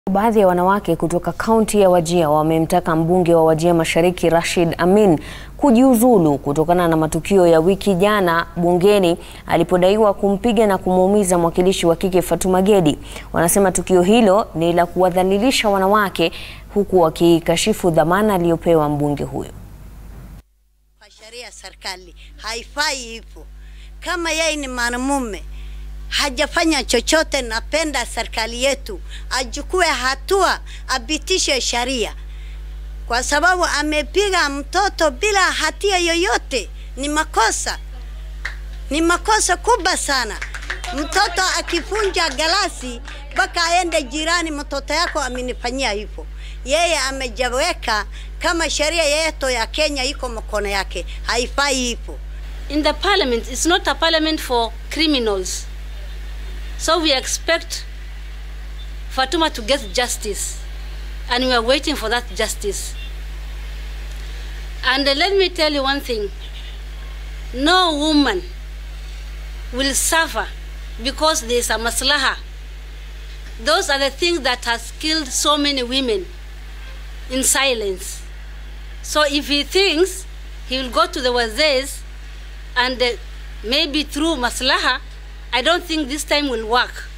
Baadhi ya wanawake kutoka kaunti ya Wajir wamemtaka mbunge wa Wajir Mashariki Rashid Amin kujiuzulu kutokana na matukio ya wiki jana bungeni alipodaiwa kumpiga na kumuumiza mwakilishi wa kike Fatuma Gedi. Wanasema tukio hilo ni la kuwadhalilisha wanawake huku wakikashifu dhamana aliyopewa mbunge huyo. Kwa sheria ya serikali haifai hivyo. Kama yeye ni mwanamume hajafanya chochote, napenda serikali yetu achukue hatua, apitishe sheria, kwa sababu amepiga mtoto bila hatia yoyote. Ni makosa, ni makosa kubwa sana. Mtoto akivunja galasi mpaka aende jirani, mtoto yako amenifanyia hivyo. Yeye amejaweka kama sheria yetu ya Kenya iko mkono yake, haifai hivyo. In the parliament, it's not a parliament for criminals. So we expect Fatuma to get justice, and we are waiting for that justice. And uh, let me tell you one thing no woman will suffer because there is a maslaha. Those are the things that has killed so many women in silence. So if he thinks he will go to the wazirs and uh, maybe through maslaha, I don't think this time will work.